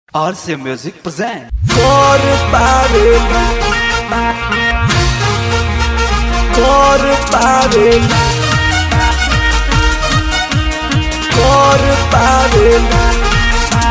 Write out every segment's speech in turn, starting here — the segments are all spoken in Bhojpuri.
RC Music present. Cor parel Cor parel Cor parel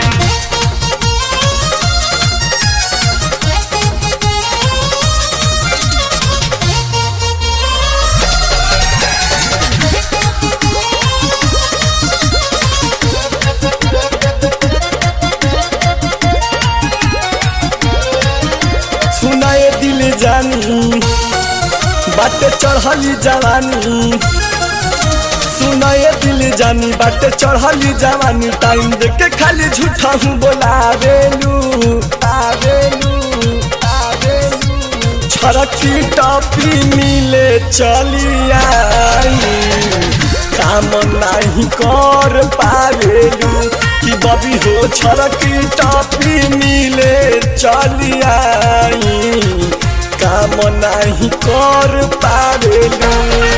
सुनाए दिल जानी बाटे चढ़ली जवानी सुनाए दिल जानी बाटे चढ़ली जवानी टाइम देके खाली झूठा हूँ बोलावेलू आवेलू आवेलू छरकी टपी मिले चली आई काम नहीं कर पावेलू कि बबी हो छरकी टपी मिले चली आई काम नहीं कर पावेलू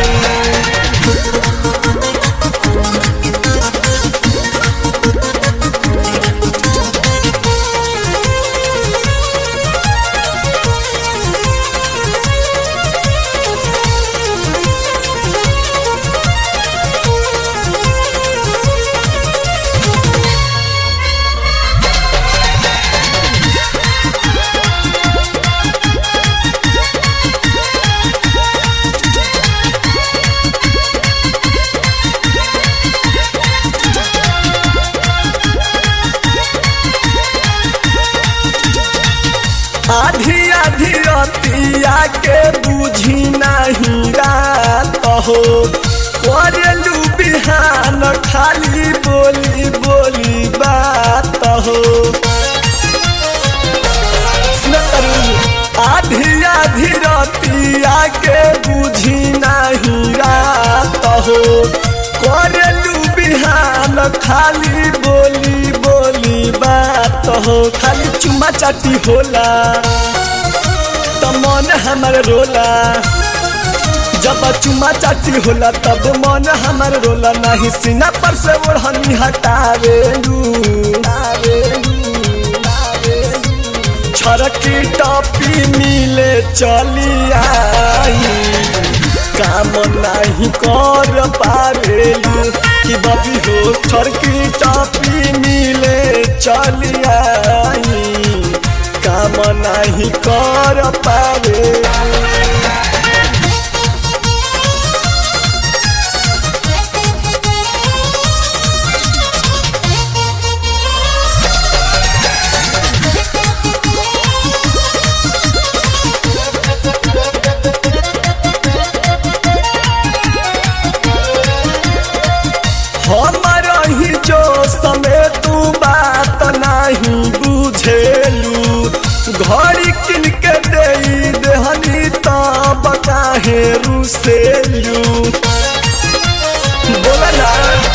आधी आधी रतिया के बुझी नहीं रात हो करेलू बिहान खाली बोली बोली बात हो सुनतरू, आधी आधी रतिया के बुझी नहीं रात हो करेलू बिहान खाली बोली बोली बात हो खाली चुमा चाटी होला त मन हमर रोला जब चुमा चाटी होला तब मन हमर रोला नहीं सीना पर से ओढ़नी हटावेलू छरकी टपी मिले चली आई काम नहीं कर पावेलू कि बबी हो छरकी टपी मिले चली आई काम नहीं कर पावे हमर ही जो समय तू बात नहीं बुझेलू घड़ी किन के दे देहनी तब काहे रुसेलू बोला ना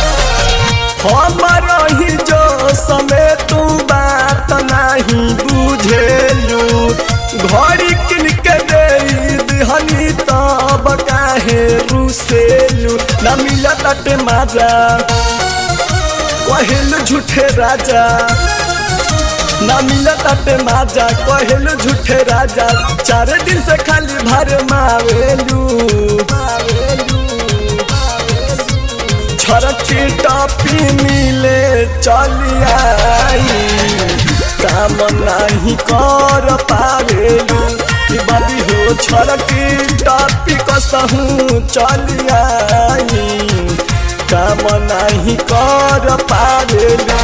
हमर ही जो समय तू बात नहीं बुझेलू घड़ी किन के दे देहनी तब काहे रुसेलू न मिलत अटे माजा कहेलू झूठे राजा ना मिलत अटे माजा कहेलू झूठे राजा चार दिन से खाली भर मावेलू छरकी टपी मिले चली आई काम नहीं कर पावेलू कि बबी हो छरकी टपी कसहूँ चली आई काम नहीं कर पावेलू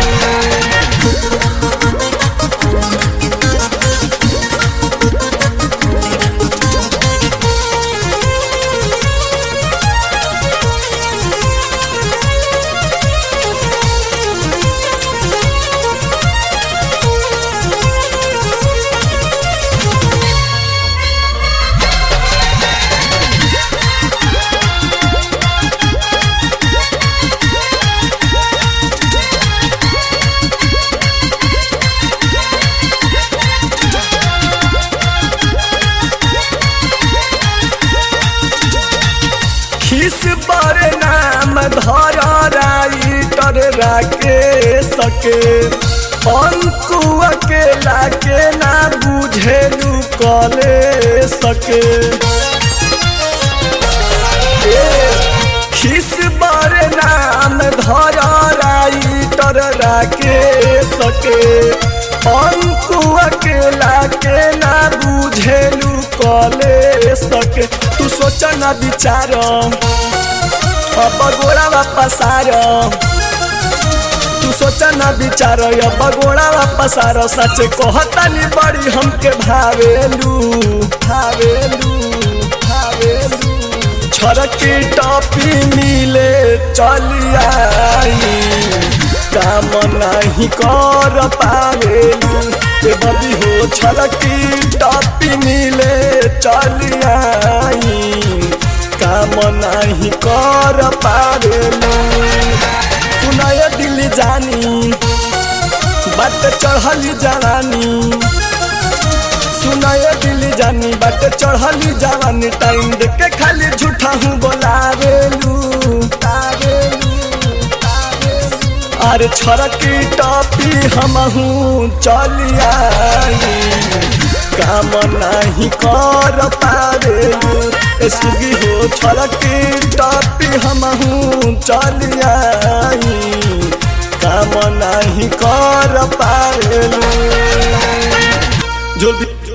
खिस बड़े नाम धर राइटर राके सके अकेला के ना बुझेलू कले सके खिस बारे नाम धर राइटर राके सके अंकु अकेला के ना बुझेलू कले सके तू सोच ना विचार अब गोड़ा वापस आर तू सोच ना विचार अब गोड़ा वापस आर सच कहतानी बड़ी हमके भावेलू भावेलू भावेलू छरकी टॉपी मिले चली आई काम नहीं कर पावेलू ए बबी हो छरकी टॉपी मिले चली आई काम नहीं कर पावेलू सुनाय दिल जानी बात चढ़ली जवानी सुनाय दिल जानी बात चढ़ली जवानी टाइम देख के खाली झूठा हूँ बोलावेलू अरे छरकी टॉपी हम हूँ चली आई काम नहीं कर पावेलू ए सुगी हो छरकी टॉपी हम हूँ चली आई काम नहीं कर पावेलू जो भी